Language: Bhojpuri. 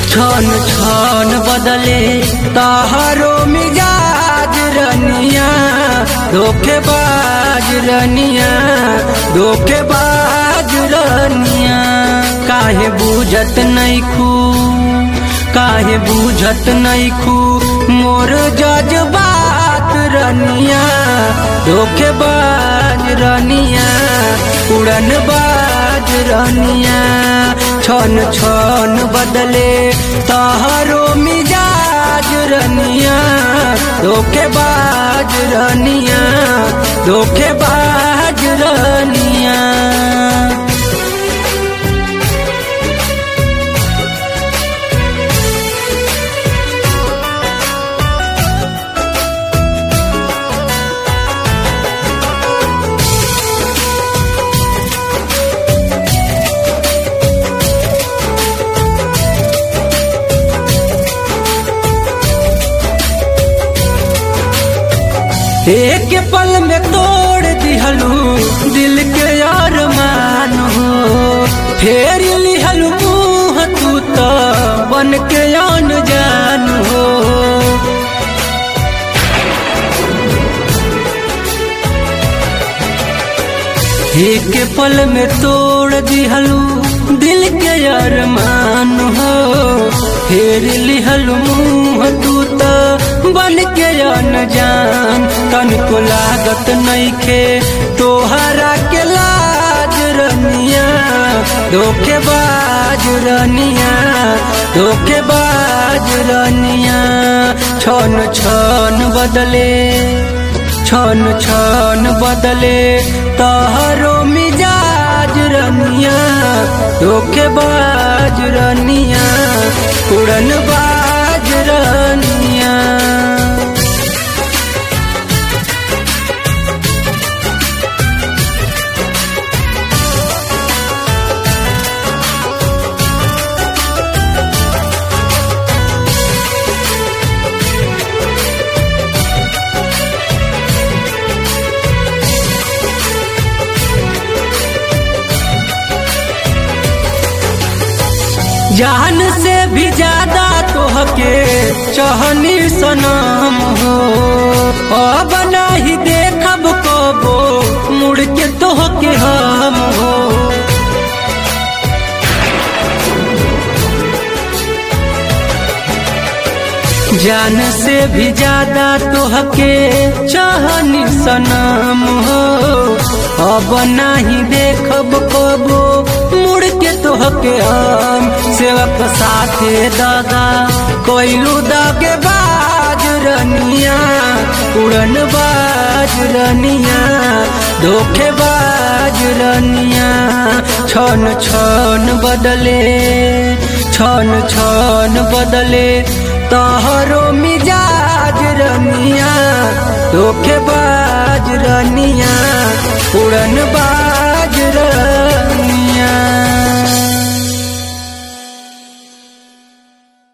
छन छन बदले तहरो मिजाज रनिया धोखेबाज रनिया धोखेबाज रनिया काहे बूझत नैखू काहे बूझत नैखू मोर जज्बात रनिया धोखेबाज रनिया उड़न बाज रनिया छन छन बदले तहरो मिजाज रनिया धोखेबाज रनिया धोखेबाज रनिया एक पल में तोड़ दिहलू दिल के अरमान हो फेर लिहलू मुँह तू तो बन के अन जान हो एक पल में तोड़ दिहलू दिल के अरमान हो फेर लिहलू मुँह तू तो बन के अनजान तन को लागत नइखे तोहरा के लाज रनिया धोखेबाज रनिया धोखेबाज रनिया छन छन बदले छन छन बदले तहरो मिजाज रनिया धोखेबाज रनिया उड़न बाज रनिया जान से भी ज्यादा तोहके चहनी सनम हो अब नहीं देखब कबो मुड़ के तोहके हम हो जान से भी ज्यादा तोहके चहनी सनम हो अब नहीं देखब कबो मुड़ के तोहके हम सेवक साथे दादा कोइलू दागे बाज रनिया उड़न बाज रनिया धोखे बाज रनिया छन छन बदले छन छन बदले तहरो मिजाज रनिया धोखे बाज रनिया उड़न बाज